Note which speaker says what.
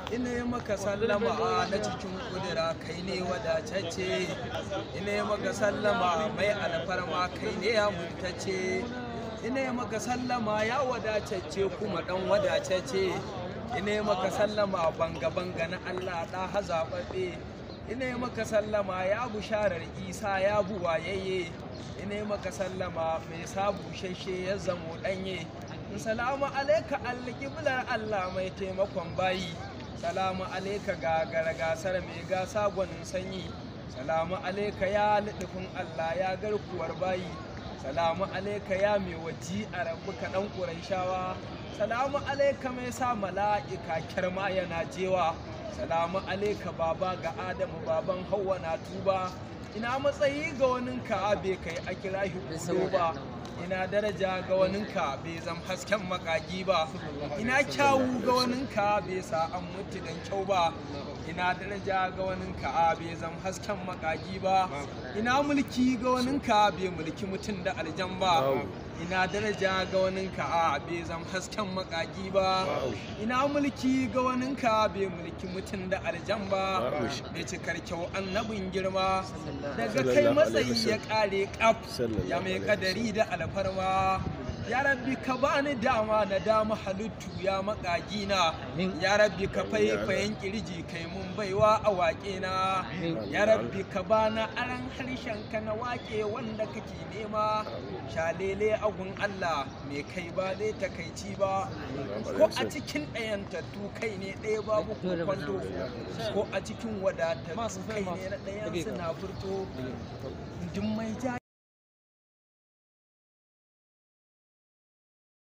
Speaker 1: ina yi maka sallama na cikin kudura kai ne wadatacce ina yi maka sallama mai alfarma kai ne ya mutace ina yi maka sallama ya wadatacce kuma dan wadatacce ina yi maka sallama banga banga na Allah da hazaɓaɓɓe ina yi maka sallama ya busharar isa ya buwayayye ina yi maka sallama mai sa bushashe ya zamo ɗanye salamu alaika alƙiblar Allah mai taimakon bayi salamu alaika ga gasar mai gasa gwanin sanyi salamu alaika ya liɗifin Allah ya garkuwar bayi salamu alaika ya mai waji a rabu kaɗan ƙuraishawa salamu alaika mai sa mala'ika kyarma yana jewa salamu alaika baba ga adamu baban hawa na tuba ina matsayi ga waninka bai kai a kira ba ina daraja ga waninka bai zam hasken makagi ba ina kyawu ga waninka bai sa an mutu dan kyau ba ina daraja ga waninka bai zam hasken makagi ba ina mulki ga waninka bai mulki mutum da aljan ba ina daraja ga waninka bai zam hasken makagi ba ina mulki ga waninka bai mulki mutum da aljan ba bai cikar kyau annabin girma daga kai matsayi ya kare kaf ya mai kadari da alfarma ya rabbi ka bani dama na dama halittu ya makagi na ya rabbi ka faifayen kirji kai mun baiwa a waƙe na ya rabbi ka bana aran harshen ka na waƙe wanda kake nema shalele agun Allah me kai ba dai takaici ba ko a cikin ɗayantattu kai ne ɗaya babu kwando ko a cikin wadatattu kai ne na ɗayan suna furto duk mai